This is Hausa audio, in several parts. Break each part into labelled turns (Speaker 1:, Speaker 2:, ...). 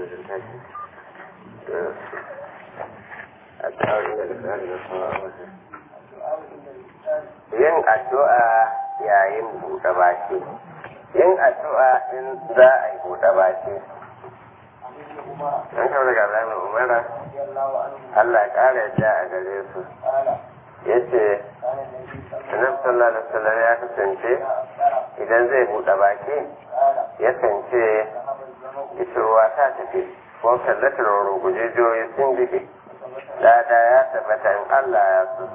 Speaker 1: wajen tashi a tsawon da tsari na kawo a wajen yin addu'a yayin buɗe baki yin addu'a in za a yi buɗe baki an kawo daga zamin umara Allah ya ƙara yadda a gare su ya ce annabi sallallahu alaihi wasallam ya kasance idan zai buɗe baki yakan ce ishirwa ta tafi ko kallatar rugujejoyi sun jike lada ya tabbata in Allah ya so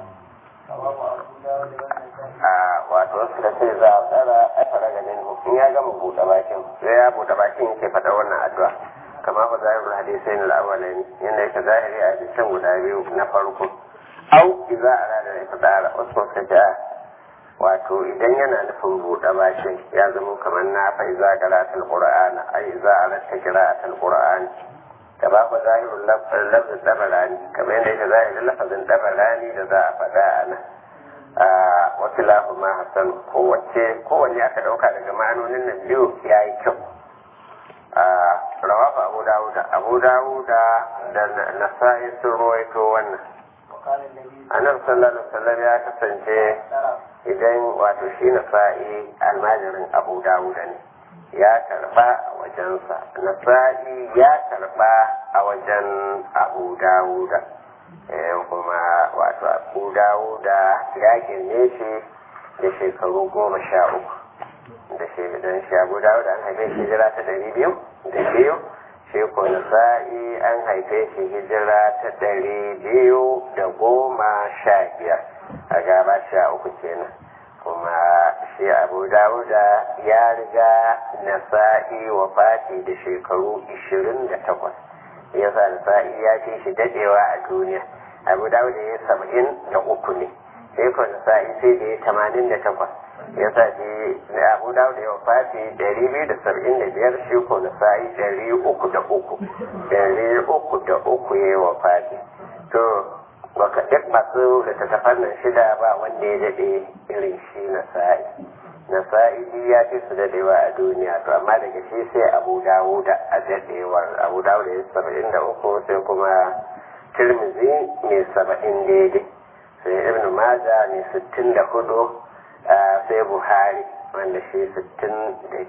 Speaker 1: a wato suka ce za a tsara a fara ganin in ya gama buɗe bakin sai ya buɗe bakin yake faɗa wannan addu'a kama ba zahirul hadisai na al'awalai yadda yake zahiri a hadisan guda biyu na farko au idza arada al-ifdara wasu suka ce wato idan yana nufin buɗe bakin ya zama kamar na fa iza qira'atul qur'ana ai iza aratta qira'atul qur'ani da ba ku zahirul lafzin dabarani kamar yadda yake zahirin lafazin dabarani da za a faɗa a nan a wasu lahu ma hasan kowace kowanne aka ɗauka daga ma'anonin nan biyu ya yi kyau a rawafa abu dawuda abu dawuda da nasa'i sun ruwaito wannan annabi sallallahu alaihi wasallam ya kasance idan wato shi nasa'i almajirin abu dawuda ne ya karba a wajensa nasa'i ya karba a wajen abu dawuda kuma wato abu dawuda ya girme shi da shekaru goma sha uku da shi don shi abu dawuda an haife shi jira ta ɗari biyu da biyu shi ko nasa'i an haife shi hijira ta ɗari biyu da goma sha biyar a gaba sha uku kenan kuma shi abu dawuda ya riga nasa'i wa fati da shekaru ishirin da takwas yasa nasa'i ya ce shi dadewa a duniya abu dawuda ya saba'in da uku ne sai ko nasa'i sai da ya tamanin da takwas yasa shi abu dawuda ya fati dari biyu da saba'in da biyar shi ko nasa'i dari uku da uku dari uku da uku ya yi wa fati to baka duk masu littattafan nan shida ba wanda ya daɗe irin shi na sa'i na sa'i ya fi su daɗewa a duniya to amma daga shi sai abu dawuda a daɗewar abu dawuda ya saba'in da uku sai kuma tirmizi mai saba'in daidai sai ibn maja mai sittin da hudu sai buhari wanda shi sittin da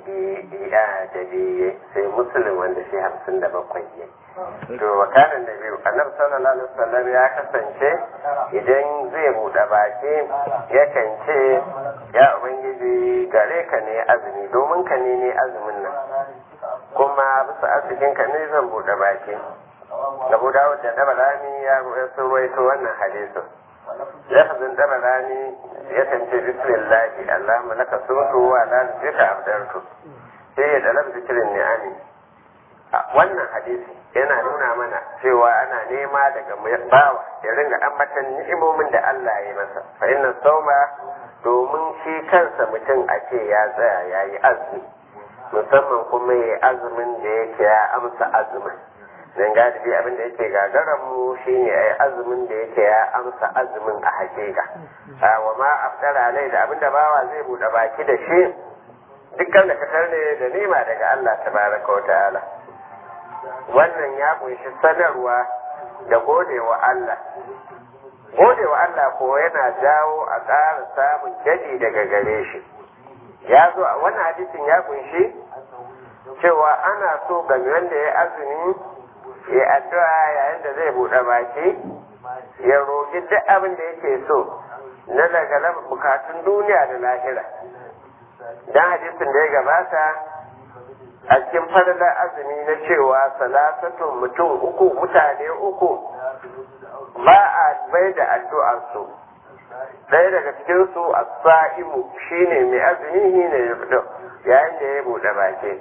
Speaker 1: biyu sai musulun wanda shi hamsin da bakwai ne to wakanan da biyu annabi sallallahu alaihi wasallam ya kasance idan zai buɗe baki yakan ce ya ubangiji gare ka ne azumi domin ka ne ne azumin nan kuma bisa arzikin ka ne zan buɗe baki abu dawud da dabalani ya sun ruwaito wannan hadisin lafazin dabalani ya kance bismillahi allahumma laka suntu wa la zika abdartu sai ya dalab zikirin ni'ami wannan hadisi yana nuna mana cewa ana nema daga bawa ya ringa ambatan ni'imomin da Allah ya yi masa fa inna sauma domin shi kansa mutum a ce ya tsaya ya yi azumi musamman kuma ya azumin da yake ya amsa azumin dan galibi abin da yake gagaran mu shine ai azumin da yake ya amsa azumin a hakika wa ma afdara alai da abin da bawa zai bude baki da shi dukkan da kasar ne da nima daga Allah tabaraka wa ta'ala wannan ya kunshi sanarwa da godewa Allah godewa Allah ko yana jawo a ƙara samun jadi daga gare shi ya zo a wannan hadisin ya kunshi cewa ana so ga wanda ya azumi ya addu'a yayin da zai buɗe baki ya roƙi duk abin da yake so na daga bukatun duniya da lahira dan hadisin da ya gabata a cikin fadalar azumi na cewa salasatun mutum uku mutane uku ba a bai da addu'arsu ɗaya daga cikinsu a sa'imu shine mai azumi shi ne yayin da ya buɗe baki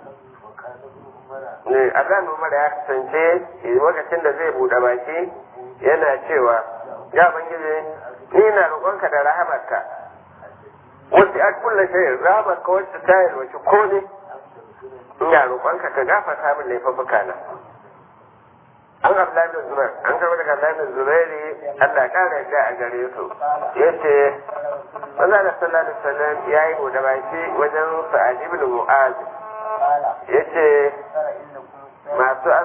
Speaker 1: ne a zanen mara ya kasance lokacin da zai buɗe baki yana cewa ya bangije ni na roƙonka da rahamarka wasu a kulla shayin rahamarka wacce ta yi wace ko ne ina roƙonka ka gafarta min laifuka na an abdullahi bin zubair an gaba daga abdullahi bin zubairi Allah ƙara yadda a gare su yace Allah da sallallahu alaihi wasallam yayi buɗe baki wajen sa'ad ibn mu'az yace masu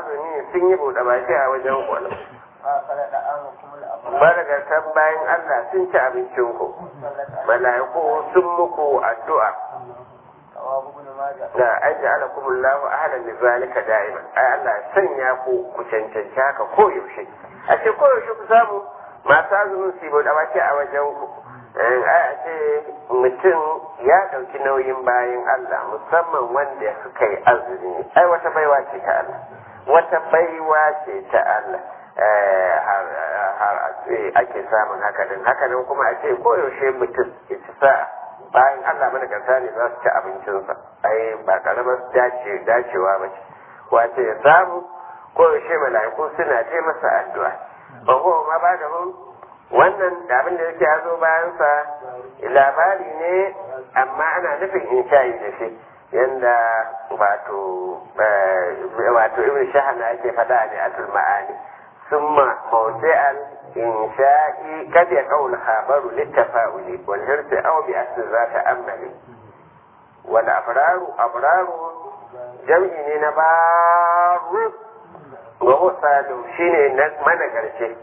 Speaker 1: sun yi buɗe baki a wajen ku
Speaker 2: فأكل دعامكم الأبرار
Speaker 1: bargatan bayan Allah sun ci abincin ku mala'iku sun muku addu'a
Speaker 2: رواه ابن ماجه
Speaker 1: da an ja'ala kumullahu ahlan li zalika da'iman ai Allah ya sanya ku ku cancanci haka koyaushe a ce koyaushe ku samu masu azumin su yi baki a wajen ku ai a ce mutum ya ɗauki nauyin bayan Allah musamman wanda suka yi azumi ai wata baiwa ce ta Allah wata baiwa ce ta Allah Eh, har har a ce ake samun haka din haka nan kuma a ce koyaushe mutum ya ci sa'a bayan Allah mana gasa ne za su ci abincinsa ai ba karamar dace dacewa ba ce wace ya samu ko yaushe mala'iku suna ce masa addu'a ba ko ma ba da hun wannan da abin da yake yazo bayan sa labari ne amma ana nufin insha'i da shi yanda wato wato ibn shahana yake faɗa ne atul ma'ani summa mawdi'al إنشاء قد يقع الخبر للتفاؤل والحرص أو بأسر ذات أمل والأبرار أبرار جمع نبار وهو سالم شيني من قرشي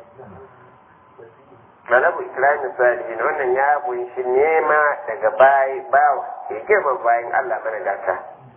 Speaker 1: Malabu Islamin Salihin wannan ya kunshi nema daga bayi bawa ya girma bayan Allah mana gata.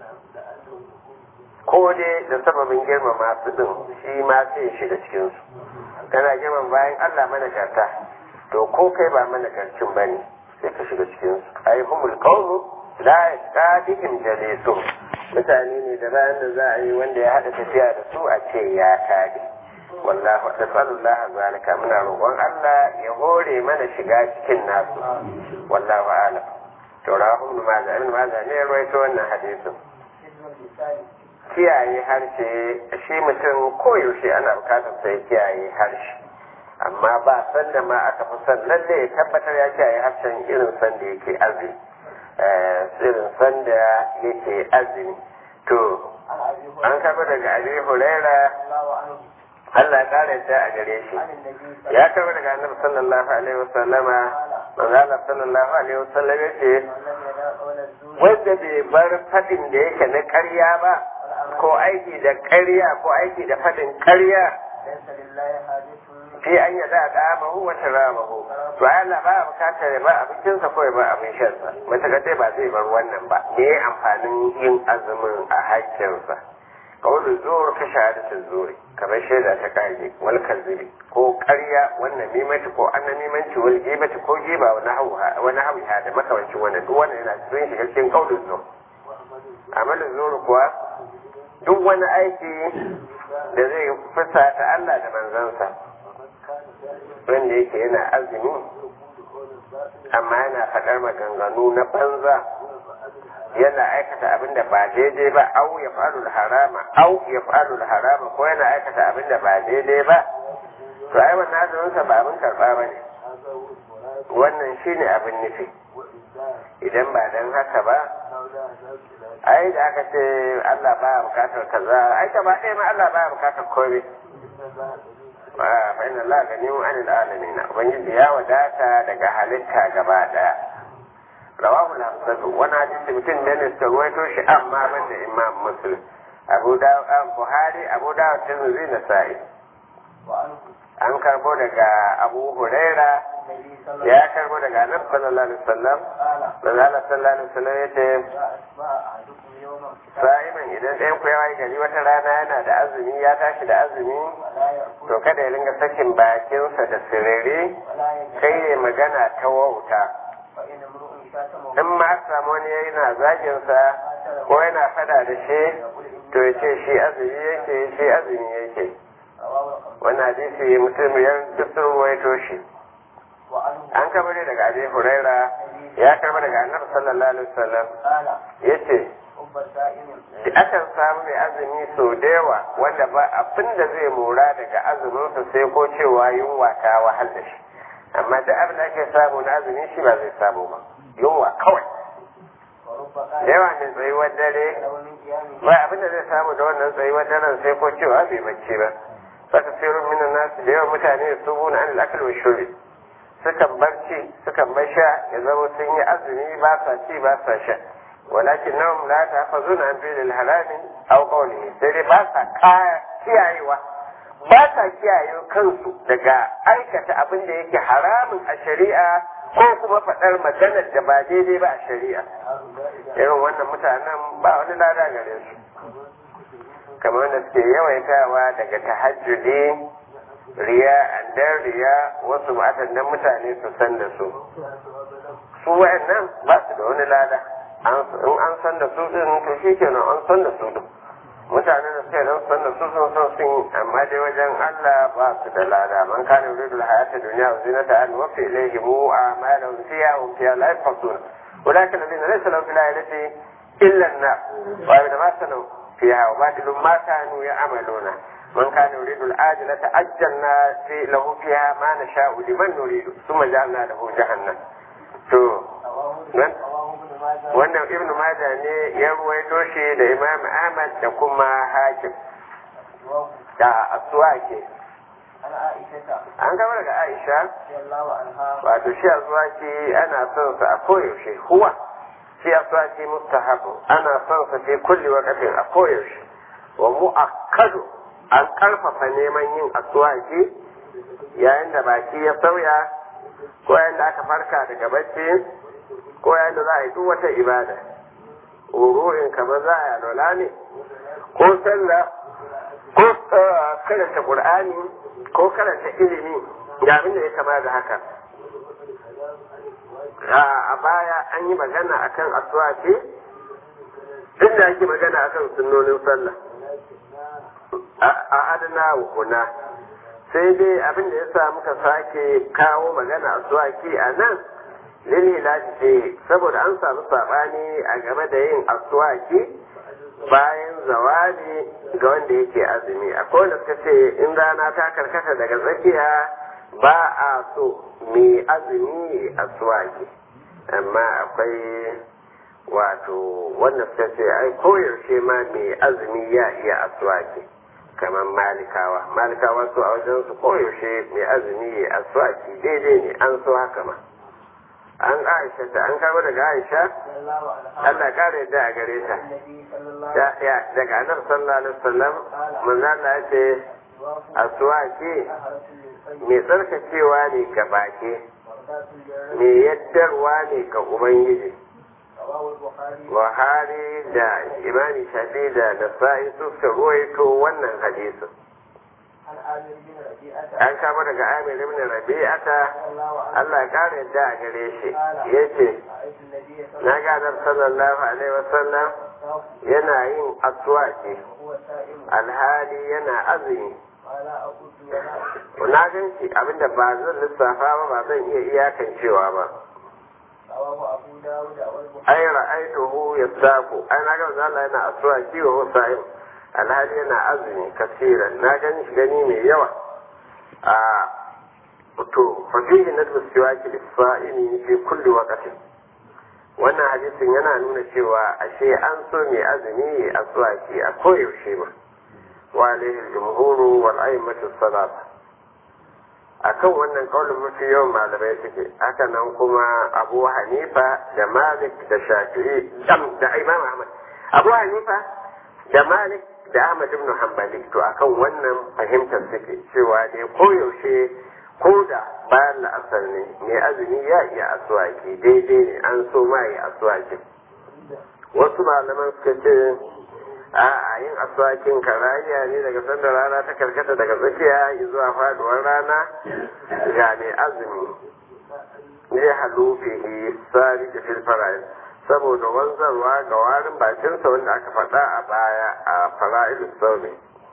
Speaker 1: Ko dai da sababin girmama su din shi ma sai shiga cikinsu. kana girman bayan Allah managarta to ko kai ba managarcin ba ne sai ka shiga cikin su ai humul qawmu la yaqadihim jalisu mutane ne da bayan da za a yi wanda ya hada tafiya da su a ce ya kage wallahu tasallallah zalika muna roƙon Allah ya hore mana shiga cikin nasu wallahu a'lam to rahul maza ibn maza ne ya rawaito wannan hadisin kiyaye harshe shi mutum koyaushe ana bukatar sai kiyaye harshe amma ba sanda ma aka fi son lalle ya tabbatar ya kiyaye harshen irin sanda yake azumi irin sanda yake azumi to an karɓi daga abi huraira Allah ya kare ta a gare shi ya karɓi daga annabi sallallahu alaihi wasallama manzo Allah sallallahu alaihi wasallam ya ce wanda bai bar fadin da yake na ƙarya ba ko aiki da ƙarya ko aiki da faɗin ƙarya fi an yada da amahu wa taramahu to ai Allah ba bukatar ya ba abincinsa ko ya ba abin shansa matakar dai ba zai bar wannan ba me amfanin yin azumin a hakkinsa kawai zuwa ka shahadatin zuri kamar shaida ta kage wal kazibi ko ƙarya wannan mimati ko an mimanci wal gibati ko giba wani hauha da makamancin wannan duk wannan yana sun shiga cikin kaulin zuwa amalin zuri kuwa duk wani aiki da zai fusata Allah da manzansa wanda yake yana azumi amma yana faɗar maganganu na banza yana aikata abin da ba daidai ba au ya faru harama au ya faru harama ko yana aikata abin da ba daidai ba to ai wannan azuminsa ba abin karɓa ba ne wannan shine abin nufi idan ba dan haka ba ai da aka ce Allah baya bukatar kaza ai ta ba ɗaya ma Allah baya bukatar komai fa inna Allah ganiyun anil alamin ubangiji ya wadata daga halitta gaba daya rawahu al-hamsatu wani hadisi mutum ne ne suka ruwaito shi amma ban da imam muslim abu dawud buhari abu dawud tirmidhi na sa'i an karbo daga abu huraira ya karbo daga annabi sallallahu alaihi wasallam manzo Allah sallallahu alaihi wasallam yace sa'iman idan ɗayan ku yawa gari wata rana yana da azumi ya tashi da azumi to kada ya ringa sakin bakinsa da sirere kai ya magana ta wauta in ma aka samu wani yana zaginsa ko yana fada da shi to ya ce shi azumi yake shi azumi yake wani hadisi mutum ya duk sun ruwaito shi an kama ne daga abi huraira ya karba daga annabi sallallahu alaihi wasallam yace akan samu mai azumi sau da yawa wanda ba abin da zai mora daga azuminsa sai ko cewa yunwa ta wahal da shi amma duk abin da ake samu na azumi shi ba zai samu ba yunwa kawai da yawa mai tsayuwar dare ba abin da zai samu da wannan tsayuwar daren sai ko cewa bai bacci ba saka sirrin minan nasu da yawan mutane su buna an al'akal wa shuri sukan barci sukan bar sha ya zama sun yi azumi ba sa ci ba sa sha walakin nahum la tahfazuna an fi'l al-haram aw qawlihi sai dai ba sa kiyayewa ba sa kiyaye kansu daga aikata abin da yake haramun a shari'a ko kuma faɗar maganar da ba daidai ba a shari'a irin wannan mutanen ba wani lada gare su kamar wanda suke yawaitawa daga tahajjudi riya dan riya wasu matan dan mutane su san da su su wa'annan ba su da wani lada in an san da su din to shi kenan an san da su din mutane da suke nan san da su sun san sun yi amma dai wajen Allah ba su da lada man kana yuridu al-hayata dunya wa zinata an wafi ilayhi mu a'malahum fiha wa fiha la yafqun ولكن الذين ليس لهم في الآية إلا النار وأبدا ما سنوا فيها وباطل ما كانوا يعملون من كان يريد العاجلة عجلنا في له فيها ما نشاء لمن نريد ثم جعلنا له جهنم to wannan ibn Majah ne ya ruwaito shi da Imam Ahmad da kuma Hakim da Aswaki an gaba daga Aisha wato shi Aswaki ana son sa a koyaushe huwa shi Aswaki mustahabu ana son sa fi kulli waqtin a koyaushe wa mu'akkadu an karfafa neman yin aswaki yayin da baki ya sauya ko yayin da aka farka daga bacci ko yayin da za a yi duk wata ibada wuru'in kamar za a yi alola ne ko sallah ko karanta qur'ani ko karanta ilimi ga abin da ya kama da haka a baya an yi magana akan aswaki duk da ake magana akan sunnonin sallah a adana hukuna sai dai abin da ya sa muka sake kawo magana a suwaki a nan lililaci ce saboda an samu saɓani a game da yin asuwaki bayan zawali ga wanda yake azumi akwai wanda suka ce in rana ta karkata daga tsakiya ba a so mai azumi asuwaki amma akwai wato wanda suka ce ai koyaushe ma mai azumi ya iya asuwaki kamar malikawa malikawa su a wajen su koyaushe mai azumi ya aswaki daidai ne an so haka ma an aisha ta an kama daga aisha Allah kare yadda a gare ta daga anar sallallahu alaihi wasallam manzo Allah ya ce aswaki mai tsarkakewa ne ga baki mai yaddarwa ne ga ubangiji Buhari da Imami Shafi da Nasa'i su suka ruwaito wannan hadisin. An kama daga Amir ibn Rabi'ata Allah ya kare yadda a gare shi yace na gadar sallallahu alaihi wasallam yana yin aswaki alhali yana azumi na gan shi abinda ba zan lissafa ba ba zan iya iyakancewa ba ai ra'aituhu yasaku ai na ga Allah yana asuwa kiwo wasa'in alhali yana azumi kasiran na gani shi gani mai yawa a to fa fihi nadbu siwaki lis-sa'imi fi kulli waqtin wannan hadisin yana nuna cewa ashe an so mai azumi a aswaki a koyaushe ma wa alaihi al-jumhuru wal a'immatu salat akan wannan kaulin mafi yawan malamai suke haka nan kuma abu hanifa da malik da shafi'i da imam ahmad abu hanifa da malik da ahmad ibn hanbali to akan wannan fahimtar suke cewa dai koyaushe ko da bayan la'asar ne mai azumi ya iya asuwaki daidai ne an so ma yi asuwakin wasu malaman suka ce a yin aswakin karayya ne daga sanda rana ta karkata daga tsakiya zuwa faduwar rana ga mai azumi ne halufihi sari da filfarayin saboda wanzarwa ga warin bakinsa wanda aka faɗa a baya a fara'il sauri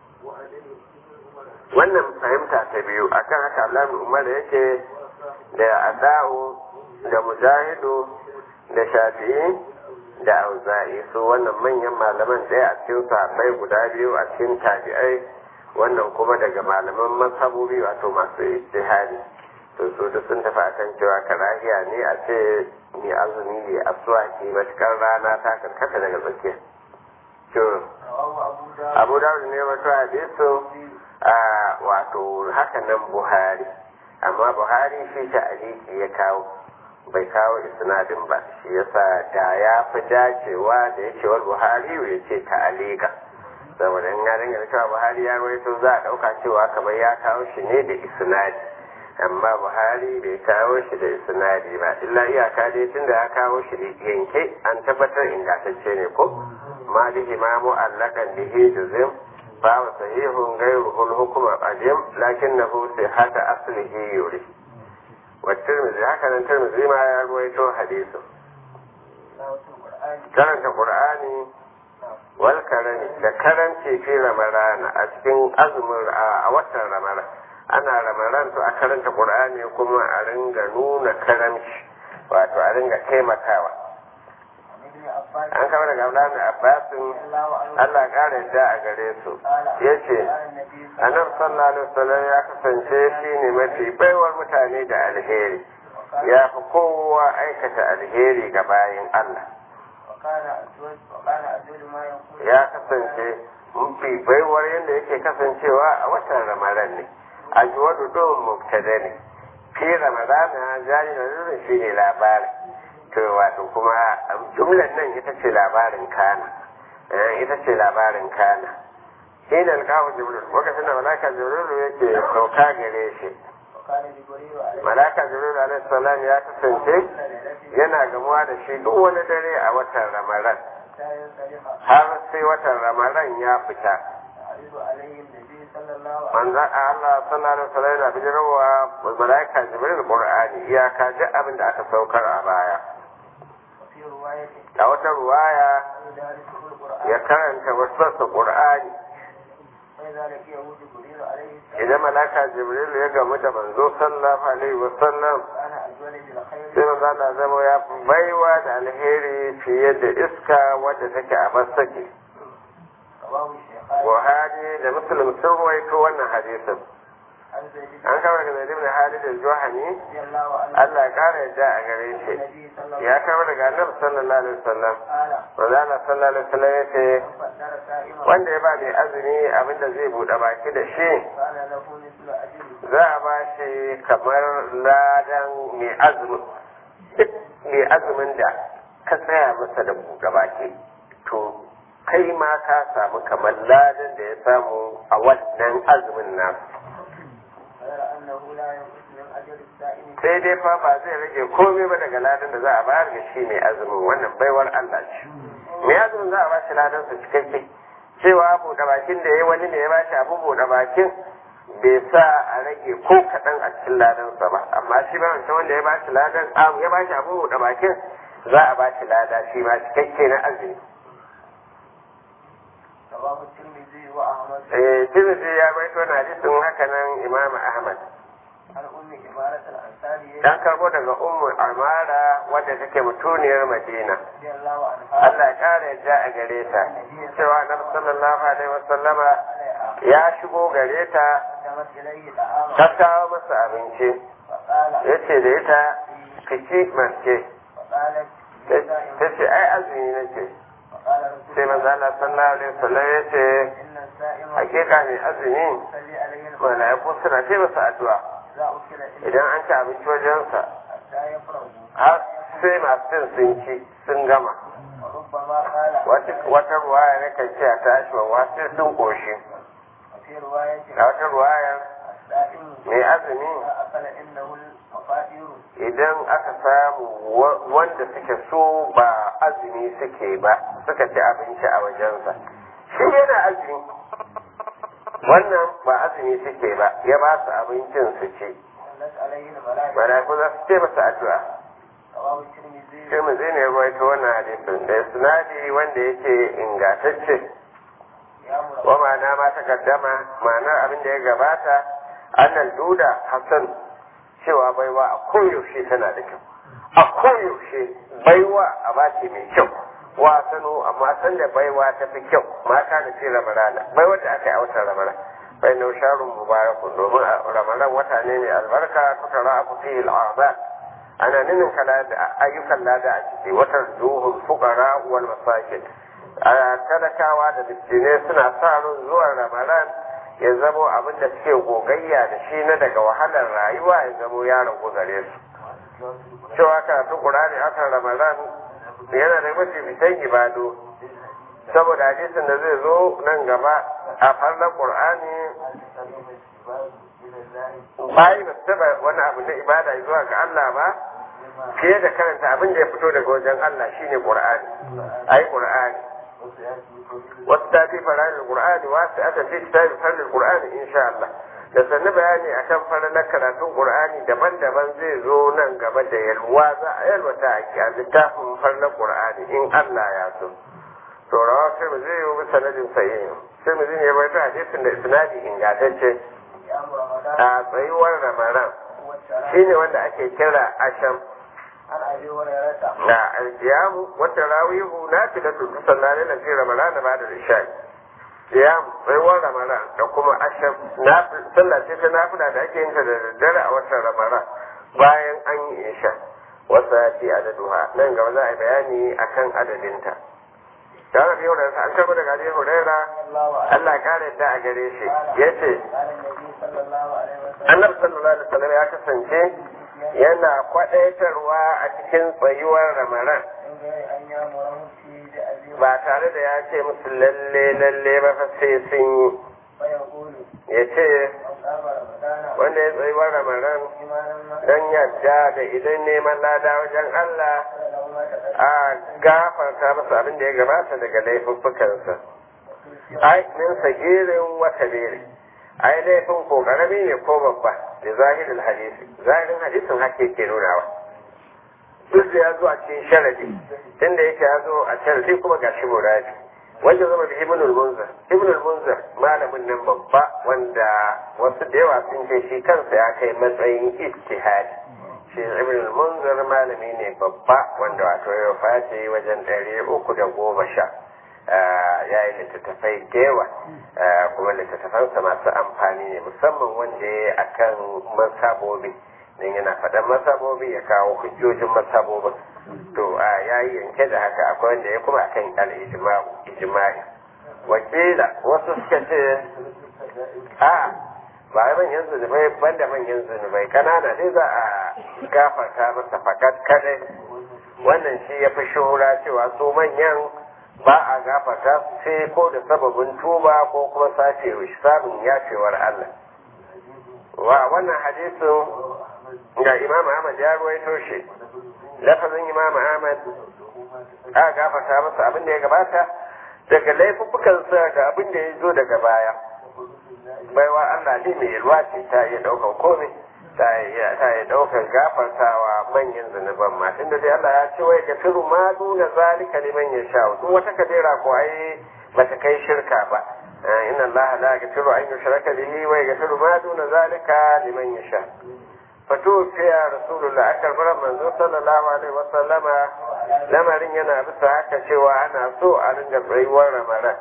Speaker 1: wannan fahimta ta biyu akan haka alamun umar yake da ada'u da mujahidu da shafi'i da auza'i su wannan manyan malaman ɗaya a cikin sahabbai guda biyu a cikin tabi'ai wannan kuma daga malaman mazhabobi wato masu ijtihadi to su duk sun tafi akan cewa karahiya ne a ce mai azumi ne a suwaki matukar rana ta karkata daga tsakiya to abu dawud ne wato hadisu a wato haka nan buhari amma buhari shi ta aliki ya kawo bai kawo isnadin ba shi yasa da ya fi dacewa da yake wal buhari ya ce ta'alika saboda in ya dinga cewa buhari ya rawaito za a ɗauka cewa kamar ya kawo shi ne da isnadi amma buhari bai kawo shi da isnadi ba illa iyaka dai tunda ya kawo shi da yanke an tabbatar ingantacce ne ko malihi ma mu'allakan bihi juzim فهو صحيح غيره الحكم قديم لكنه صحة أصله يوري والترمذي هكذا الترمذي ما يرويته حديثه karanta Qur'ani wal karami da karanci fi ramadana a cikin azumin a watan ramadan ana ramadan to a karanta Qur'ani kuma a ringa nuna karamci wato a ringa taimakawa an kama daga Abdullahi Abbasin Allah ƙara yadda a gare su ya ce annabi sallallahu alaihi wasallam ya kasance shi ne mafi baiwar mutane da alheri ya fi kowa aikata alheri ga bayin Allah ya kasance mafi baiwar yadda yake kasancewa a watan ramadan ne a juwadu don mubtada ne fi ramadana jari da zurin shi ne labarin to wato kuma jumlan nan ita ce labarin kana ita ce labarin kana hina alkawo jibril lokacin da malaka jibril yake sauka gare shi malaka jibril alaihi salam ya kasance yana gamuwa da shi duk wani dare a watan ramadan har sai watan ramadan ya fita manzan Allah sallallahu alaihi wasallam yana bijirwa malaika jibril qur'ani iyaka duk abin da aka saukar a baya a wata ruwaya ya karanta wasu qur'ani idan malaka jibril ya gamu da manzo sallallahu alaihi wasallam sai manzo Allah zama ya baiwa da alheri fiye da iska wadda take a basake Buhari da Muslim sun ruwaito wannan hadisin. An kawo daga Zaid ibn Halid al-Juhani Allah ya kara yadda a gare shi. Ya kawo daga Annabi sallallahu alaihi wasallam. Wanda Allah sallallahu alaihi wasallam ya ce wanda ya ba mai azumi abinda zai buɗe baki da shi za a ba shi kamar ladan mai azumin duk mai azumin da ka tsaya masa da buɗe baki to kai ma ka samu kamar ladan da ya samu a wannan azumin nasu sai dai fa ba zai rage komai ba daga ladan da za a bayar ga shi mai azumin wannan baiwar Allah ce mai azumin za a ba shi ladan su cikakke cewa buɗe bakin da ya wani ne ya ba shi abu buɗe bakin bai sa a rage ko kaɗan a cikin ladansa ba amma shi ba wancan wanda ya ba shi ladan ya ba shi abu buɗe bakin za a ba shi lada shi ma cikakke na azumi Eh, Tirmidhi ya baito na hadisin haka nan Imam Ahmad. Dan karbo daga Ummu Amara wadda take mutuniyar Madina. Allah ya kare yadda a gare ta. Cewa Annabi sallallahu alaihi wasallama ya shigo gare ta ta kawo masa abinci. Ya ce da ita kici mace. Ta ce ai azumi nake. sai manzo Allah sallallahu alaihi wasallam ya ce hakika mai azumi malaiku suna ce masa addu'a idan an ci abinci wajensa har sai masu cin sun ci sun gama wata ruwaya ne kan ce a tashi wa sai sun koshi a wata ruwaya mai azumi idan aka samu wanda suke so ba azumi suke ba suka ci abinci a wajensa shi yana azumi wannan ba azumi suke ba ya ba su abincin su ci malaiku za su ce masa addu'a sai mu zai ne ruwaito wannan hadisin da sinadi wanda yake ingantacce wa ma'ana ma ta kaddama ma'anar abin da ya gabata annal duda hasan cewa baiwa a koyaushe tana da kyau a koyaushe baiwa a bace mai kyau wa sanu amma san da baiwa ta fi kyau mata da ce ramarana baiwa da aka yi a watan ramarana bai na sharun mubarakun domin ramadan wata ne mai albarka kuka ra'a fi al'azab ana ninin kala da ayyukan lada a ciki watan zuhul fuqara wal masakin talakawa da miskinai suna sa ran zuwan ramadan ya zamo abin da suke gogayya da shi na daga wahalar rayuwa ya zamo ya ragu gare su cewa karatun qur'ani akan ramadan yana da mafi bitan ibado saboda hadisin da zai zo nan gaba a farnar qur'ani bayi ba su taba wani abu na ibada zuwa ga Allah ba fiye da karanta abin da ya fito daga wajen Allah shine qur'ani ai qur'ani wasu ta fi fara'in qur'ani wasu aka fi ta fi fara'in qur'ani insha Allah da sannu bayani akan faralar karatun qur'ani daban-daban zai zo nan gaba da yalwa za a yalwata a kiya littafin faralar qur'ani in Allah ya so to rawa sai mu zai yi sanadin sahihin sai mu zai bai ta hadisin da isnadi ingantacce a tsayuwar ramadan shine wanda ake kira asham na alkiyamu wata rawihu na fi da tutu sallalai na fi ramadan da ba da rishai qiyam tsayuwar ramadan da kuma asham na sallah ce ta nafila da ake yin ta da daddare a watan ramadan bayan an yi isha wasa ce adaduha nan gaba za a yi bayani akan adadinta da aka yau da an karɓi daga Abi Huraira Allah kare yadda a gare shi yace Annabi sallallahu alaihi wasallam ya kasance yana kwadaitarwa a cikin tsayuwar Ramadan ba tare da ya ce musu lalle lalle ba fa sai sun yi ya ce wanda ya tsayuwar Ramadan don yadda da idan neman lada wajen Allah a gafarta masa abin da ya gabata daga laifuffukansa ai min sagirin wa kabiri ai laifin ko karami ne ko babba da zahirin hadisi zahirin hadisin hake ke nunawa duk da ya zo a cikin sharadi tunda yake ya zo a sharadi kuma ga shi muradi wanda zama da ibn al-munzir ibn al-munzir malamin nan babba wanda wasu da yawa sun ce shi kansa ya kai matsayin ijtihadi shi ibn al-munzir malami ne babba wanda wato ya face wajen ɗari uku da goma sha ya yi littattafai da yawa kuma littattafansa masu amfani ne musamman wanda ya yi akan masabobi don yana faɗan masabobi ya kawo hujjojin masabobin to ya yi yanke da haka akwai wanda ya kuma akan al-ijma'i wakila wasu suka ce a ba manyan zunubai banda manyan zunubai kanana dai za a gafarta masa fakat kadai wannan shi ya fi shura cewa su manyan ba a gafarta sai ko da sababin tuba ko kuma sace samun yafewar Allah wa wannan hadisin ga Imam Ahmad ya ruwaito shi lafazin Imam Ahmad a gafarta masa abin da ya gabata daga laifuffukansa da abin da ya zo daga baya baiwa Allah ne mai yalwa ce ta iya ɗaukar komai ta iya ɗaukar gafartawa manyan zunuban ma tunda dai Allah ya ce wai gafiru ma duna zalika liman ya sha duk wata kadera ko ai bata kai shirka ba inna Allah la yaghfiru an yushraka bihi wa yaghfiru ma duna zalika liman ya sha fatu fiya rasulullah aka bar manzo sallallahu alaihi wa sallama lamarin yana bisa haka cewa ana so a ringa tsayuwar ramadan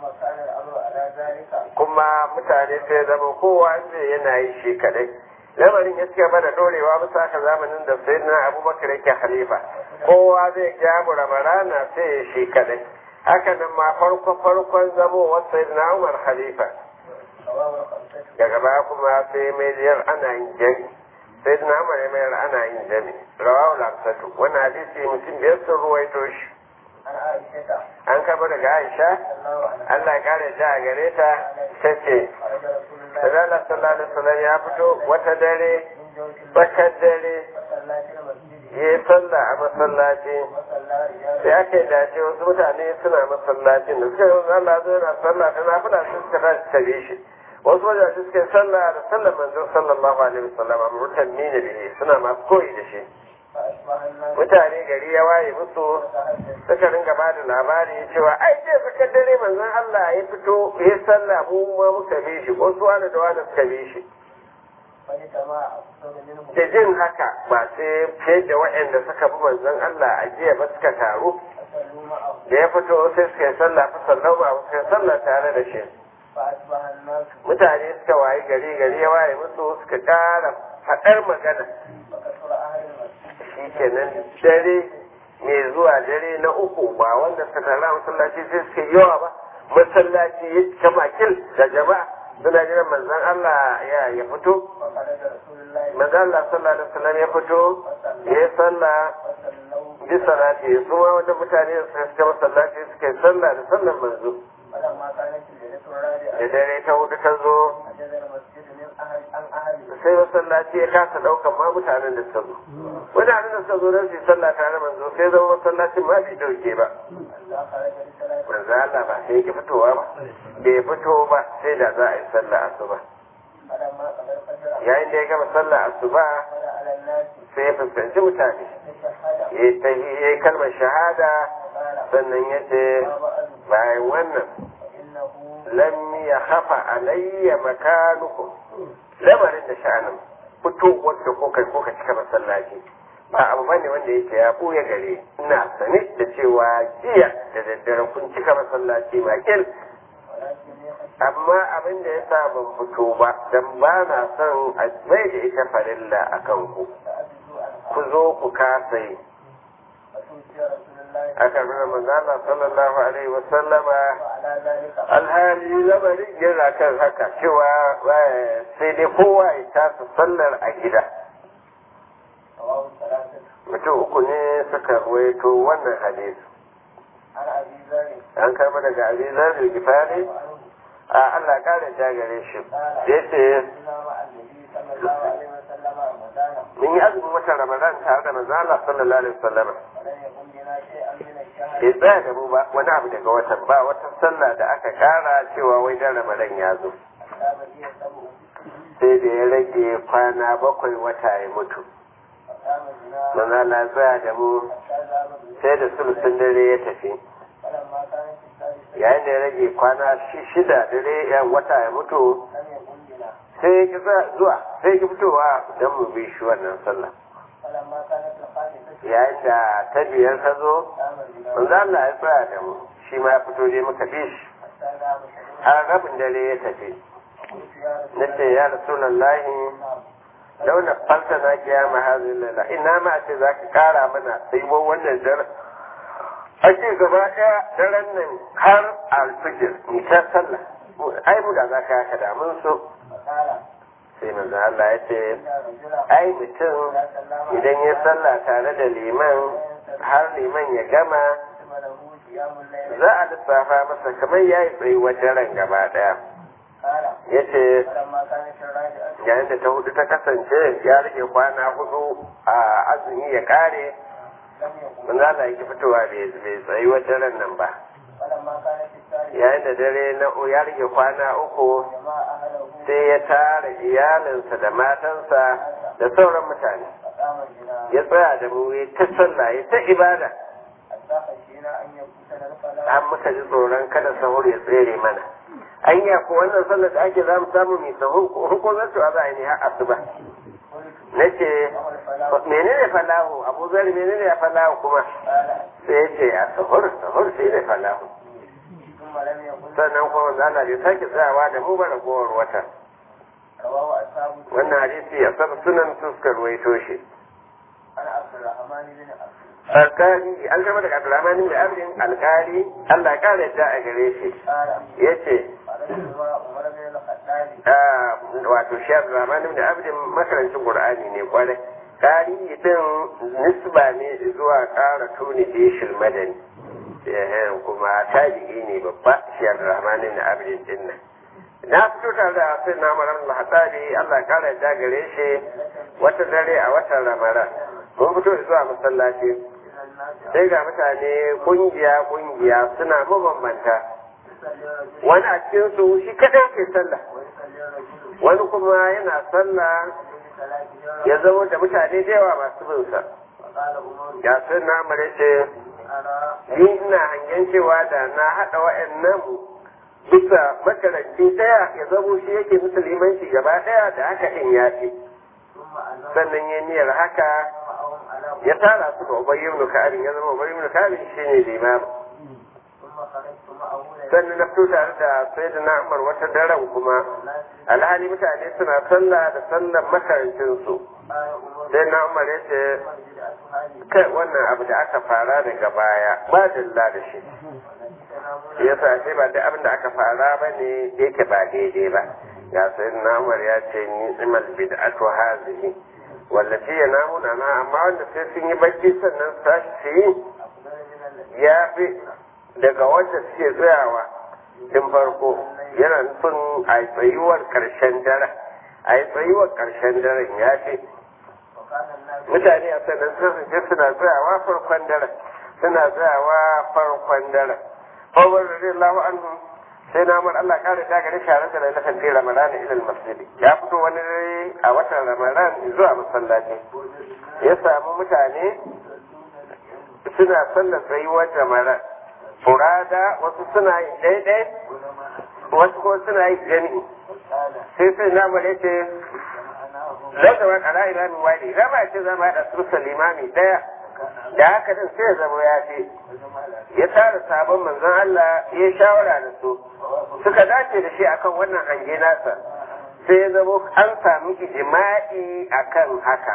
Speaker 1: kuma mutane sai zama kowa zai yana yi shi kadai lamarin ya cika bada dorewa bisa haka zamanin da sai na abubakar yake halifa kowa zai kyamu ramarana sai ya shi kadai haka nan ma farko farkon zamo wasu na umar halifa daga baya kuma sai mai jiyar ana yin jami sai na umar mayar ana yin jami rawawu lafsatu wannan hadisi mutum biyar sun ruwaito shi an kaba daga aisha allah ya kare ta a gare ta ta ce Sallallahu sallallahu alaihi wasallam ya fito wata dare tsakar dare ya yi sallah a masallaci sai aka yi dace wasu mutane suna masallacin da suka yi wasu Allah zai na sallah ta nafila sun suka tashi tare shi wasu wajaje suka yi sallah da sallar manzon sallallahu alaihi wasallam amma mutanni ne bihi suna masu koyi da shi mutane gari ya waye musu suka ringa ba da labari cewa ai ce suka dare manzon Allah ya fito ya sallah mu ma muka bi shi wasu wani da wani suka bi shi da jin haka ba sai fiye da waɗanda suka bi manzon Allah a jiya ba suka taru da ya fito sai suka yi sallah fa sallau ba suka yi sallah tare da shi mutane suka waye gari gari ya waye musu suka ƙara faɗar magana shi kenan dare mai zuwa dare na uku ba wanda suka tara masallaci sai suka yawa ba masallaci ya cika makil da jama'a suna jiran manzon Allah ya ya fito
Speaker 2: وخرج رسول الله
Speaker 1: manzon Allah sallallahu alaihi wasallam ya fito ya yi sallah
Speaker 2: وصلوا
Speaker 1: bi salati su ma wanda mutane su suka masallaci suka yi sallah da sallan manzo
Speaker 2: فلما كانت الليلة
Speaker 1: da
Speaker 2: الرابعة
Speaker 1: dare ta hudu ta zo
Speaker 2: عجز المسجد من أهل عن أهله
Speaker 1: sai masallaci ya kasa daukan ma mutanen da suka zo mutanen da suka zo don su yi sallah tare da manzo sai zama masallacin ma bai dauke ba
Speaker 2: حتى خرج لصلاة
Speaker 1: manzo Allah ba sai yake fitowa ba bai fito ba sai da za a yi sallah asuba
Speaker 2: فلما قضى الفجر
Speaker 1: yayin da ya gama sallah asuba
Speaker 2: قال على الناس
Speaker 1: sai ya fuskanci mutane
Speaker 2: تشهد
Speaker 1: ya yi tahi- ya yi kalmar shahada
Speaker 2: قال
Speaker 1: sannan ya ce
Speaker 2: ما بعد
Speaker 1: bayan wannan
Speaker 2: فإنه
Speaker 1: lam ya hafa alayya makanukum lamarin da sha'anin fitowar da kuka kuka cika masallaci ba abu bane wanda yake ya buya gare ina sane da cewa jiya da daddare kun cika masallaci makil
Speaker 2: ولكني خشيت
Speaker 1: amma abin da ya sa ban fito ba dan ba na son a mai da ita farilla a kan ku
Speaker 2: فأجزوا عنها
Speaker 1: ku zo ku kasa yi
Speaker 2: فتوفي رسول الله
Speaker 1: aka nuna manzana sallallahu alaihi wa sallama
Speaker 2: وعلى ذلك
Speaker 1: alhali lamarin yana kan haka cewa eh, sai dai kowa ya tasa sallar a gida
Speaker 2: رواه الثلاثة
Speaker 1: mutum uku ne suka ruwaito wannan hadisi
Speaker 2: عن أبي ذر
Speaker 1: an karba daga abizar da gifari
Speaker 2: وعنه
Speaker 1: a Allah kare ta gare shi yace
Speaker 2: كنا مع النبي صلى الله عليه وسلم رمضان
Speaker 1: mun yi azumin watan ramadan tare da manzo Allah sallallahu alaihi wasallam
Speaker 2: ولم يكن بنا شيئا من الشهر
Speaker 1: bai tsaya da mu ba wani abu daga watan ba wata sallah da aka kara cewa wai dan ramadan ya zo
Speaker 2: حتى بقي السبع
Speaker 1: sai da ya rage kwana bakwai wata ya mutu
Speaker 2: فقام بنا
Speaker 1: manzo Allah ya tsaya da mu
Speaker 2: حتى ذهب بالليل
Speaker 1: sai da sulusun dare ya tafi
Speaker 2: فلما كانت الثالثة
Speaker 1: yayin da ya rage kwana shi- shida dare ya wata ya mutu
Speaker 2: لم يكن بنا
Speaker 1: sai ya ki za- zuwa sai ya ki fitowa don mu bi shi wannan sallah
Speaker 2: فلما كانت الخامسة
Speaker 1: yayin da ta biyar ta zo
Speaker 2: قام بنا
Speaker 1: manzo Allah ya tsaya da mu shi ma ya fito dai muka bi shi
Speaker 2: حتى ذهب شهر
Speaker 1: har rabin dare ya tafi
Speaker 2: قلت يا رسول
Speaker 1: na ce ya rasulallahi
Speaker 2: الله
Speaker 1: launa falta na kiyama hazin lalla ina ma ce za ka kara mana tsayuwa wannan dare ake gaba ɗaya daren nan har alfijir ni ta sallah ai mu da za ka haka da mun so
Speaker 2: فقال
Speaker 1: sai manzo Allah ya ce
Speaker 2: إن رجلا
Speaker 1: ai mutum
Speaker 2: إذا سلم
Speaker 1: idan ya sallah tare da liman har liman ya gama
Speaker 2: كتب له قيام الليل
Speaker 1: za a lissafa masa kamar ya yi tsayuwar daren gaba ɗaya
Speaker 2: قال
Speaker 1: ya ce
Speaker 2: فلما كانت الرابعة
Speaker 1: yayin da ta hudu ta kasance ya rage kwana hudu a azumi ya kare
Speaker 2: لم يكن
Speaker 1: manzo Allah yake fitowa bai bai tsayuwar daren nan ba
Speaker 2: فلما كانت الثالثة
Speaker 1: yayin da dare na ya rage kwana uku
Speaker 2: جمع أهله
Speaker 1: sai ya tara iyalinsa da matansa da sauran mutane
Speaker 2: فقام بنا
Speaker 1: ya tsaya da mu ya ta sallah ya ta ibada
Speaker 2: حتى خشينا أن يفوتنا الفلاح
Speaker 1: an muka ji tsoron kada sahur ya tsere mana anya ko wannan sallar da ake zamu samu mai sahur ko ko zan to za a yi ne har asuba
Speaker 2: قلت
Speaker 1: nace
Speaker 2: وما الفلاح
Speaker 1: menene falahu abu zari menene ya falahu kuma
Speaker 2: قال
Speaker 1: sai ya ce a sahur sahur sai ne falahu
Speaker 2: ثم لم يقل
Speaker 1: sannan kuma manzo Allah bai sake tsayawa da mu ba ragowar wata
Speaker 2: رواه أصحاب
Speaker 1: wannan hadisi ya saba sunan suskar ruwaito shi
Speaker 2: عن عبد الرحمن بن عبد
Speaker 1: alkali an kama daga abdurrahman bin abdin alkali Allah ya kare ta a gare shi
Speaker 2: قال
Speaker 1: yace
Speaker 2: قال عمر بن الخطاب
Speaker 1: ah, wato shi abdurrahman bin abdin makarancin qur'ani ne kwarai kari din nisba ne zuwa kara tuni bishil madani eh kuma tabi'i ne babba shi abdurrahman bin abdin din nan na fito tare da sai na marar al-hatsari Allah ya kare ta gare shi wata dare a watan ramadan mun fito zuwa masallaci
Speaker 2: إلى الناس
Speaker 1: sai ga mutane kungiya kungiya suna mabambanta
Speaker 2: يصلي الرجل
Speaker 1: wani a cikin su shi kadai ke sallah
Speaker 2: ويصلي الرجل
Speaker 1: wani kuma yana sallah
Speaker 2: بصلاته
Speaker 1: ya zama da mutane da yawa masu bin sa
Speaker 2: وقال عمر
Speaker 1: ya sun na mare ce
Speaker 2: أرى
Speaker 1: ni ina hangen cewa da na haɗa wa'annan bisa makaranci ɗaya ya zamo shi yake musulmanci gaba ɗaya da haka in ya fi
Speaker 2: ثم أنه
Speaker 1: sannan ya niyyar haka
Speaker 2: معهم على
Speaker 1: ya tara su ga ubayy ibn ka'ab ya zama ubayy ibn ka'ab shine limam
Speaker 2: ثم خرجت معه
Speaker 1: sannan na fito tare da sayyidina Umar wata daren kuma
Speaker 2: الناس
Speaker 1: alhali mutane suna sallah da sallar makarancin su
Speaker 2: قال عمر
Speaker 1: sai na Umar ya ce
Speaker 2: بدعة هذه
Speaker 1: kai wannan abu da aka fara daga baya ba dalla da shi
Speaker 2: والتي تنامون
Speaker 1: shi yasa sai ba da abin da aka fara ba ne yake ba daidai ba ya sai namar ya ce ni imal bid'atu hazihi wallafi ya namuna na amma wanda sai sun yi bacci sannan su tashi su yi ya fi daga wanda suke tsayawa tun farko yana nufin a tsayuwar ƙarshen daren a yi tsayuwar ƙarshen daren ya fi mutane a sannan sun je suna tsayawa farkon daren suna tsayawa farkon daren Umar radiyallahu anhu sai na mun Allah kare ta gare shi a da lailatul fi ramadan ila masjid ya fito wani dare a watan ramadan zuwa masallaci ya samu mutane suna sallar tsayuwar ramadan furada wasu suna yi daidai wasu ko suna yi jami'i sai sai na mun yace zai zama kara imamin wani rama ce zama da su limami daya da haka din sai ya zama ya ce ya tara sabon manzon Allah ya shawara da su suka dace da shi akan wannan hange nasa sai ya zama an samu ijma'i akan haka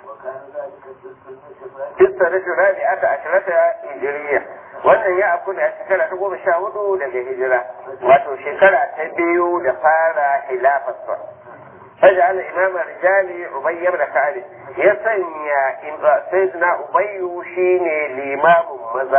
Speaker 1: Kista na shirabi aka ashirata hijiriya wannan ya afu da shekara ta goma sha hudu daga hijira wato shekara ta biyu da fara hilafarsa. فجعل إمام الرجال أبي بن كعب يسنى سيدنا أبي شيني الإمام مزة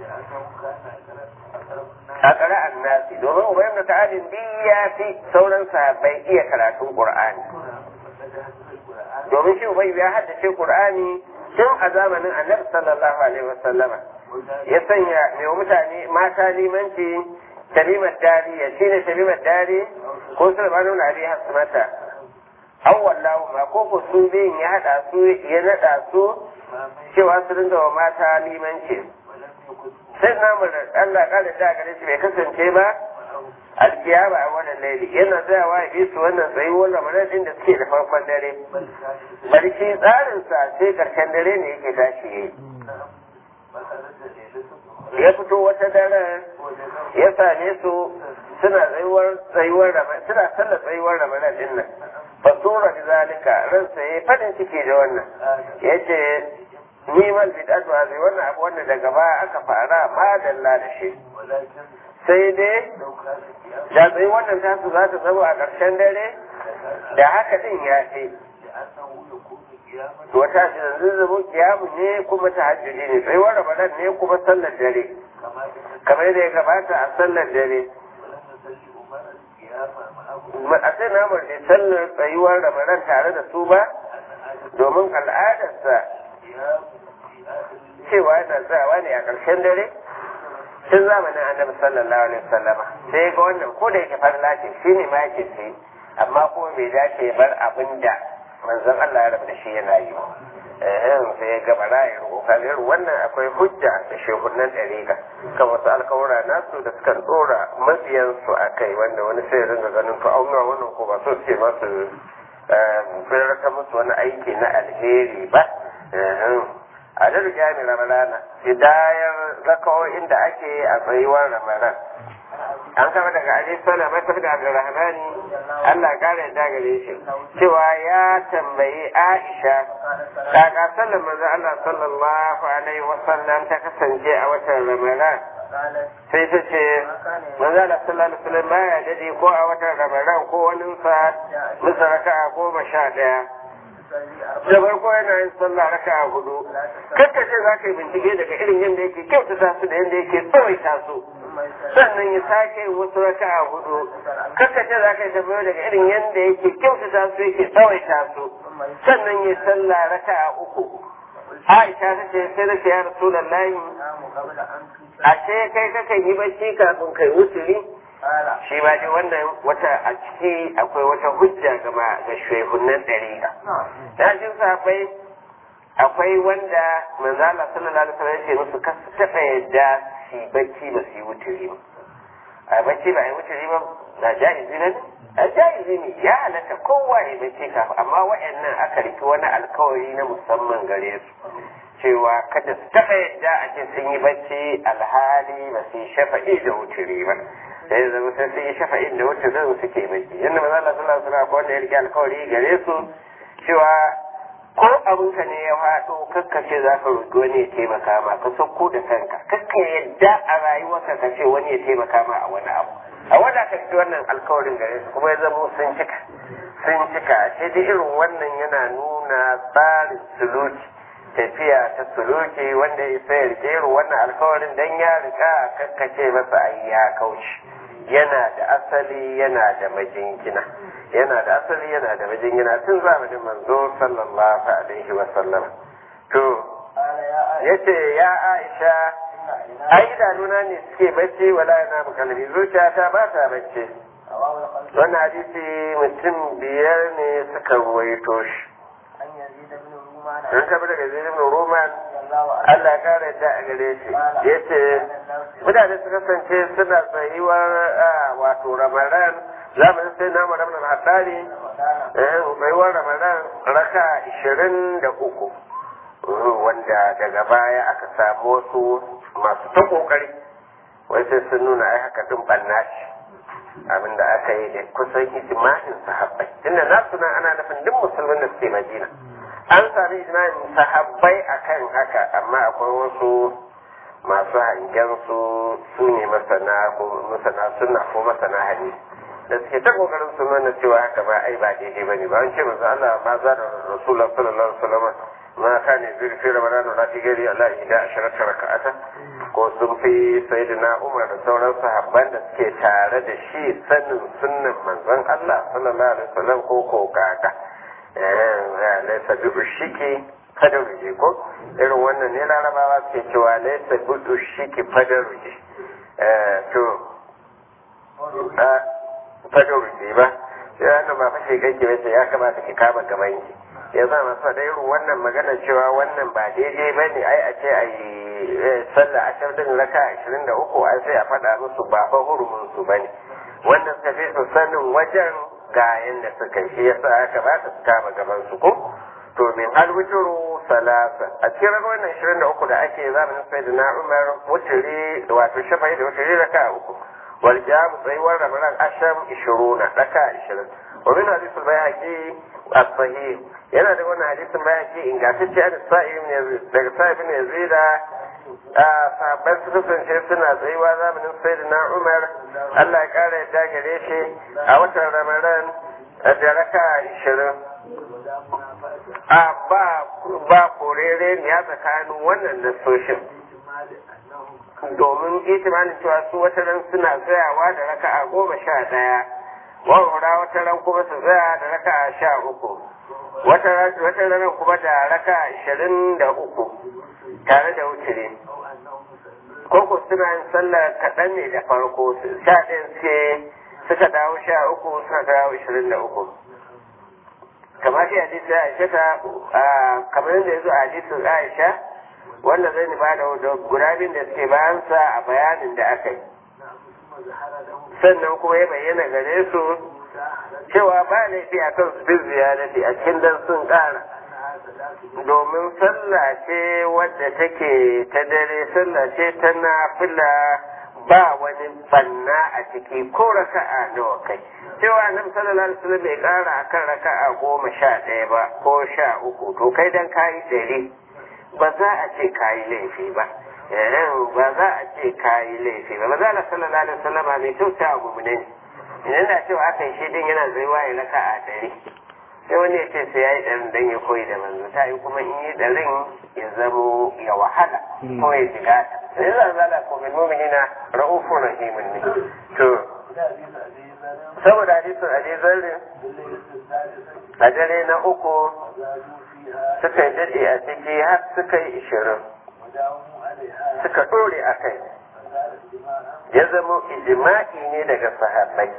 Speaker 1: أقرأ الناس دوما أبي بن كعب بيا في سورا صحابي إيه كراتون قرآن domin shi Ubay ya haddace Qur'ani tun a zamanin Annabi sallallahu alaihi wasallama ya sanya mai mutane mata limanci kalimar dari ya shine kalimar dari ko sulmanu na abi hasmata an wallahu ma ko ko su biyun ya haɗa su ya naɗa su cewa su dinga wa mata limanci sai namu da Allah ƙara da gare shi bai kasance ba alkiyama a wannan laili yana tsayawa ya su wannan tsayuwar ramadan din da suke da farkon dare barci tsarinsa sai karshen dare ne yake tashi yayi ya fito wata daren ya same su suna tsayuwar tsayuwar ramadan suna sallar tsayuwar ramadan din nan fasura da zalika ransa ya fadin ciki da wannan yace ni mal bid'atu hazi wannan abu wanda daga baya aka fara ma dalla da shi sai dai da tsayi wannan tasu za ta zama a ƙarshen dare da haka din ya ce wata shi yanzu zama kiyamu ne kuma ta hajjuri ne tsayuwar ramadan ne kuma sallar dare kamar yadda ya gabata a sallar dare a sai namar da sallar tsayuwar ramadan tare da su ba domin al'adarsa cewa yana tsayawa ne a ƙarshen dare tun zamanin annabi sallallahu alaihi wasallama sai ga wannan ko da yake farla ce shi ne ma yake sai amma kuma bai dace bar abin da manzon Allah ya rabu da shi yana yi eh sai ya gaba ra'ayin kokarin wannan akwai hujja da shehunan ɗariƙa kan wasu alkawura nasu da suka tsora mabiyansu a kai wanda wani sai ringa ganin to auna wannan ko ba so ce masu firarta musu wani aiki na alheri ba a da jami ramadana hidayar rakawoyin da ake a tsayuwar ramadan an kama daga ali sana masar da abdurrahmani allah kara yadda gare shi cewa ya tambayi aisha kaka sallar manzo allah sallallahu alaihi wasallam ta kasance a watan ramadan sai ta ce manzo allah sallallahu alaihi wasallam baya dade ko a watan ramadan ko wani sa musa raka'a goma sha daya da farko yana yin sallah raka a hudu kakka ce za ka yi bincike daga irin yadda yake kyautata su da yadda yake tsawaita su sannan ya sake yin wasu raka a hudu kakka ce za ka yi tambayo daga irin yadda yake kyautata su yake tsawaita su sannan ya sallah raka a uku Aisha ta ce sai da ce ya Rasulullahi a ce kai kakan yi bacci kafin kai wuturi shi ma dai wannan wata a ciki akwai wata hujja gama ga shehunan ɗariƙa. Na jin safai akwai wanda manzala sallallahu alaihi wasallam ce musu kasu taɓa yadda su bacci ba su yi wuturi ba. A bacci ba a yi wuturi ba na ja'izi ne? A ja'izi ne ya halatta kowa ya bacci kafin amma wa'annan aka riki wani alkawari na musamman gare su. cewa kada su taɓa yadda a ce sun yi bacci alhali ba su yi shafa'i da wuturi ba. sai ya zama sai sun yi shafa'in da wacce zan suke baki yadda maza Allah sallallahu alaihi wasallam wanda ya rike alkawari gare su cewa ko abinka ne ya faɗo kakkace za ka roƙi wani ya taimaka ma ka sauko da kanka kakka yadda a rayuwarka ka ce wani ya taimaka ma a wani abu a wadatar wannan alkawarin gare su kuma ya zamo sun cika sun cika sai dai irin wannan yana nuna tsarin suluki tafiya ta suluki wanda ya isa ya rike irin wannan alkawarin dan ya rika kakkace masa ai ya kauce yana da asali yana da majingina yana da asali yana da majingina tun zamanin manzo sallallahu alaihi wa sallam to yace ya Aisha ai idanuna ne suke bacci wala yana kalbi zuciyata ba ta bacci wannan hadisi mutum biyar ne suka ruwaito shi an tabi daga zirin roman Allah ya kare ta a gare shi ya ce mutane su kasance suna tsayuwar wato ramadan zamanin sai na madam na haɗari tsayuwar ramadan raka ishirin da uku wanda daga baya aka samu wasu masu ta kokari wai sai sun nuna ai haka din banna shi abinda aka yi da kusan ijma'in sahabbai inda nasu nan ana nufin duk musulmin da suke madina an sami ijma'in sahabbai akan haka amma akwai wasu masu hangen su su ne masana ko masana sunna ko masana hadisi da suke ta kokarin su nuna cewa haka ba ai ba daidai bane ba an ce manzo Allah ma za da Rasulullah sallallahu alaihi wasallam ma kana fi fi Ramadan la fi gari Allah ida asharata raka'ata ko sun fi sayyidina Umar da sauran sahabban da suke tare da shi sanin sunnan manzon Allah sallallahu alaihi wasallam ko ko kaka eh laysa bi ushiki fadar ruje ko irin wannan ne larabawa suke cewa laysa bi ushiki fadar ruje eh to fadar ruje ba sai wannan ba fashe kake wace ya kamata ki kama gaban ki ya za masu da irin wannan magana cewa wannan ba daidai ba ne ai a ce a yi sallah ashar din raka ashirin da uku ai sai a faɗa musu ba fa hurumin su ba ne wannan suka fi su sanin wajen ga yanda suka shi ya sa aka ba su kama gaban su ko to min alwituru salasa a cikin wannan ashirin da uku da ake zamanin sai da na umar wuturi wato shafai da wuturi raka uku wal jam tsayuwar ramadan asham ishiruna raka ashirin wa min hadisul bayhaqi as-sahih yana da wannan hadisin bayhaqi ingantacce da sa'ib ne daga sa'ib ne zida a sahabban su kasance suna tsayuwa zamanin sayyidina umar Allah ya kara yadda gare shi a watan ramadan da raka ashirin a ba ba korere ne ya tsakanin wannan nasoshin domin itimanin cewa su wata ran suna tsayawa da raka a goma sha ɗaya wawara wata ran kuma su tsaya da raka a sha uku wata ran kuma da raka ashirin da uku tare da wutire koko suna yin sallar kaɗan ne da farko sha ɗayan suke suka dawo sha uku suka dawo ashirin da uku kamar shi hadisi Aisha ta kamar yadda ya zo a hadisin Aisha wanda zai ba da gurabin da suke bayansa a bayanin da aka yi sannan kuma ya bayyana gare su cewa ba laifi a kan su bin ziyarati a cikin dan sun ƙara domin sallah ce wadda take ta dare sallah ce ta nafila ba wani banna a ciki ko raka'a nawa kai cewa annabi sallallahu alaihi wasallam bai kara akan raka'a goma sha ɗaya ba ko sha uku to kai dan kayi ɗari ba za a ce kayi laifi ba ba za a ce kayi laifi ba ba za a sallallahu alaihi wasallam mai kyauta a gumune ne idan da cewa aka yi shi din yana zaiwa ya raka'a ɗari sai wani ya ce sai ya yi ɗarin don ya koyi da manzo ta yi kuma in yi ɗarin ya zamo ya wahala ko ya shiga ta sai zan zala ko bil mu'minina ra'ufur rahimun ne to saboda hadisin Ali Zarri a dare na uku suka yi daɗe a ciki har suka yi ishirin suka ɗore a kai ya zama ijima'i ne daga sahabbai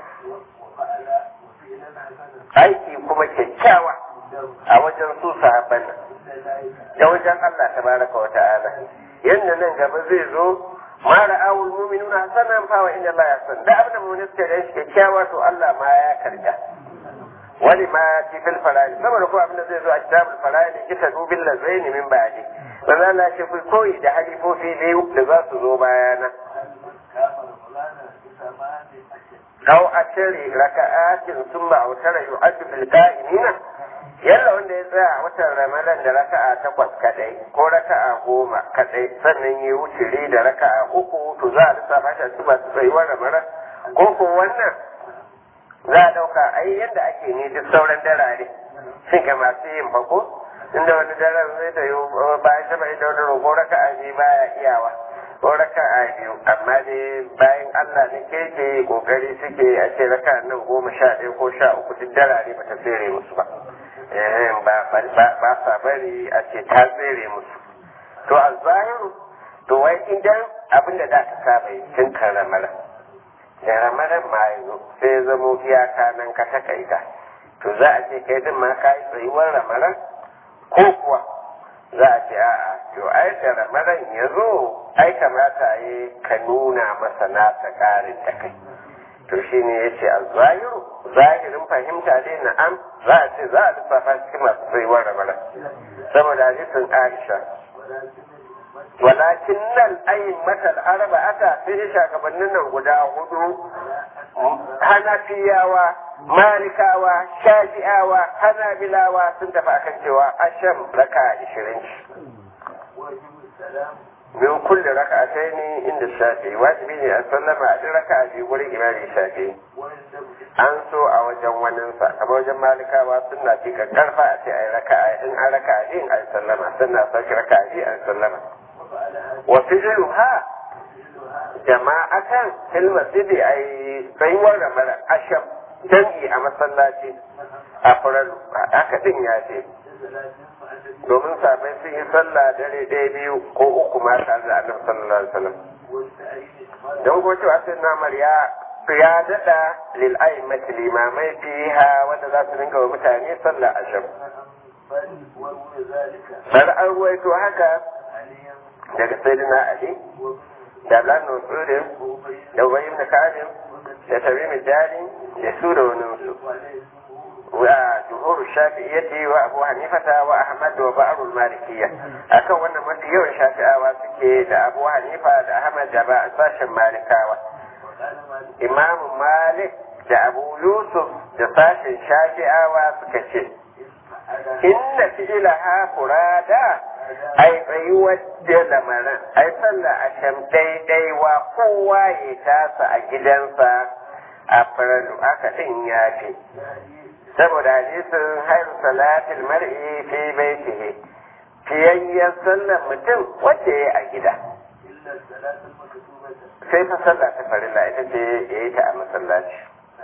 Speaker 1: aiki kuma kyakkyawa a wajen su sahabban nan da wajen Allah tabaraka wa ta'ala yanda nan gaba zai zo ma ra'awul mu'minuna hasanan fa wa inna Allah yasan da abin da mu suke da shi kyakkyawa to Allah ma ya karga wani ma fi fil fara'id saboda ko abin da zai zo a kitabul fara'id kita dubil lazaini min ba'di manzo Allah ce ku koyi da halifofi biyu da za su zo bayana أو أشري ركعات ثم أوتر يؤد بالقائمين yalla wanda ya tsaya a watan ramadan da raka'a takwas kadai ko raka'a goma kadai sannan ya wuce da raka'a uku to za a lissafa shi a cikin masu tsayuwar ramadan ko ko wannan za a ɗauka ai yadda ake ne duk sauran darare shin ga masu yin fako inda wani daren zai da yi bayan shafa'i da wani roƙo raka a biyu baya iyawa ko raka a biyu amma dai bayan Allah ne keke kokari suke a ce raka nan goma sha ɗaya ko sha uku duk darare ba ta tsere musu ba ba sa bari a ce ta tsere musu to a zahiru to wai idan abin da za ka saba yi tun kan ramaran da ramaran ma yanzu sai ya zamo iyaka nan ka takaita to za a ce kai din ma ka yi tsayuwar ramaran ko kuwa za a ce a'a to ai da ramaran ya zo ai kamata yi ka nuna masa nasa ƙarin da kai to shi ne ya ce a zahiru zahirin fahimta dai na'am za a ce za a lissafa cikin masu tsayuwar ramaran saboda hadisin aisha walakin nan ayin matal araba aka sai shagabannin nan guda hudu hanafiyawa malikawa shafi'awa hanabilawa sun tafi akan cewa asham raka ishirin min kulle raka sai ne inda shafi wajibi ne a sallama a duk raka a biyu wurin imani shafi an so a wajen waninsa kamar wajen malikawa suna fi karfa a ce a yi raka in an raka a yin a yi sallama sannan a sauki raka a biyu a yi sallama wa fi'luha jama'atan fil masjidi ay tsayuwar ramar asham jam'i a masallaci a faralu haka din ya ce domin sabai sun yi sallah dare ɗaya biyu ko uku ma tare da annabi sallallahu alaihi wasallam don ko cewa sai namar ya ya daɗa lil a'immati limamai fiha wanda za su dinga wa mutane sallah asham bal an ruwaito haka daga sayyidina ali da Abdullahi Nusudin da Ubay ibn Ka'ab da Tamim Dari da su da wani su wa jumhur Shafi'iyyati wa Abu Hanifata wa Ahmad wa Ba'd al-Malikiyya akan wannan mafi yawan Shafi'awa suke da Abu Hanifa da Ahmad da ba sashen Malikawa Imam Malik da Abu Yusuf da sashen Shafi'awa suka ce inna fi'laha furada ai tsayuwar da lamarin ai sallah a sham daidaiwa kowa ya tasa a gidansa a faralu aka din ya fi saboda hadisin hairu salatul mar'i fi baitihi fiyayyar sallar mutum wacce ya a gida sai fa sallah ta farilla ita ce ya yi ta a masallaci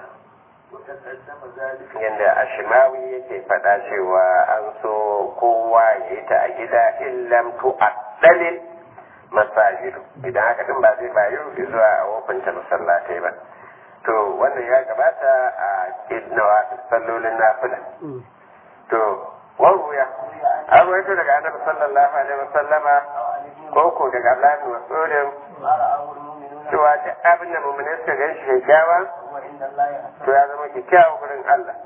Speaker 1: yadda ashimawi yake faɗa cewa an so kowa ya yi ta a gida illam tu addalil masajidu idan haka din ba zai bayu zuwa a wofinta masallatai ba to wannan ya gabata a nawa sallolin nafila to waruya an ruwaito daga annabi sallallahu alaihi wasallama ko ko daga Allah ne masudin cewa duk abin da mummune suka gan shi kyakkyawa to ya zama kyakkyawa gurin Allah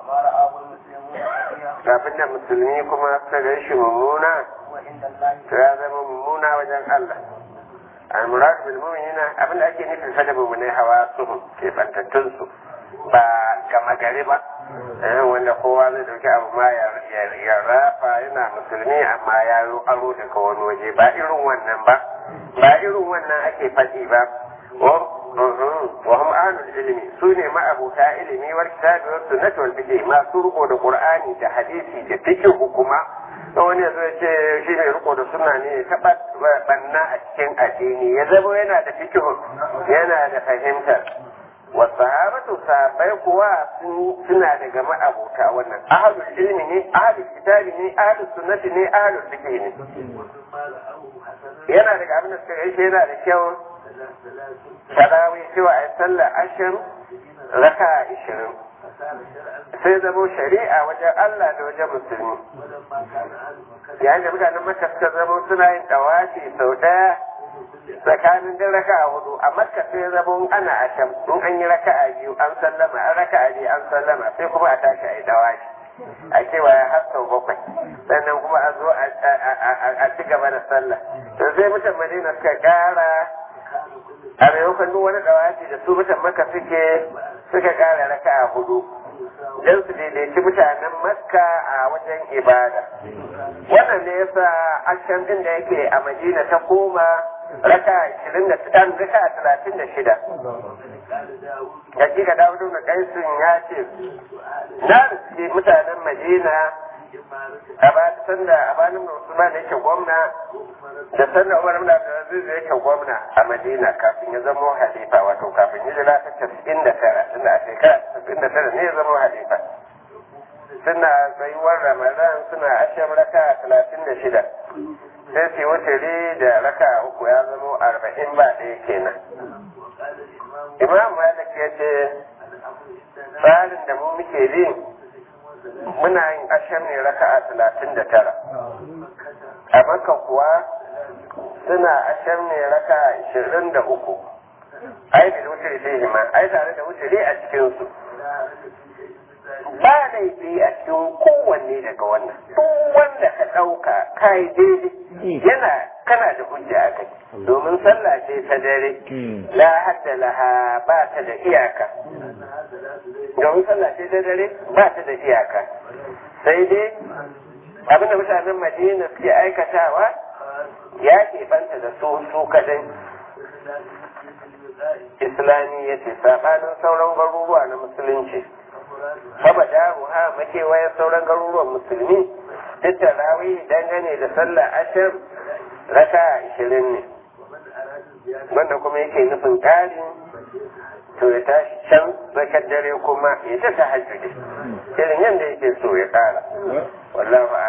Speaker 1: abin da musulmi kuma suka gan shi mummuna to ya zama mummuna wajen Allah al-murad bil mu'minina abin da ake nufin fa da mummune hawa su ke bantattun su ba gama gari ba wanda kowa zai dauki abu ma ya rafa yana musulmi amma ya yi aro daga wani waje ba irin wannan ba ba irin wannan ake faɗi ba wa hum ahlul ilmi su ne ma'abuta ilimi wal kitabi was sunnati wal fiqh masu riko da qur'ani da hadisi da fiqh kuma da wani ya zo ya ce shi mai riko da sunna ne ya taɓa banna a cikin addini ya zama yana da fiqh yana da fahimtar wasahabatu sahabbai kuwa suna daga ma'abuta wannan ahlul ilmi ne ahlul kitabi ne ahlus sunnati ne ahlul fiqh ne yana daga abin da suka gaishe yana da kyau tarawih cewa a sallar ashir raka ishirin sai zamo shari'a wajen Allah da wajen musulmi yayin da mutanen maka suka zamo suna yin tawafi sau ɗaya tsakanin din raka'a hudu a makka sai zama ana a can in an yi raka'a biyu an sallama an raka'a biyu an sallama sai kuma a tashi a yi dawashi a cewa ya har sau bakwai sannan kuma a zo a ci gaba da sallah to sai mutan madina suka kara a maimakon duk wani dawashi da su mutan makka suke suka kara raka'a hudu don su daidaici mutanen makka a wajen ibada wannan ne yasa ashan din da yake a madina ta koma raka ashirin da ɗan raka talatin da shida hakika dawudu da kaisun ya ce na riske mutanen madina a ba sanda a banin musulman da yake gwamna da sanda umar ibn abdulaziz da yake gwamna a madina kafin ya zama halifa wato kafin hijira ta casa'in da tara tunda a shekara casa'in da tara ne ya zama halifa suna tsayuwar ramadan suna ashen raka talatin da shida sai su wuturi da raka uku ya zama arba'in ba ɗaya kenan imam malik ya ce tsarin da mu muke bi muna yin ashen ne raka a talatin da tara a maka kuwa suna ashen ne raka ashirin da uku ai da wuturi sai hima ai tare da wuturi a cikinsu ba laifi a cikin kowanne daga wannan duk wanda ka ɗauka kai daidai yana kana da hujja a kai domin sallah ce ta dare la hadda laha ba ta da iyaka domin sallah ce ta dare ba ta da iyaka sai dai abinda mutanen madina suke aikatawa ya banta da su su kadai islami ya ce saɓanin sauran garuruwa na musulunci saba daru ha makewayen sauran garuruwan musulmi duk da rawi dangane da sallah ashir raka ashirin ne wanda kuma yake nufin ƙari to ya tashi can zakar dare kuma ya ta ta hajjudi irin yadda yake so ya ƙara wallahu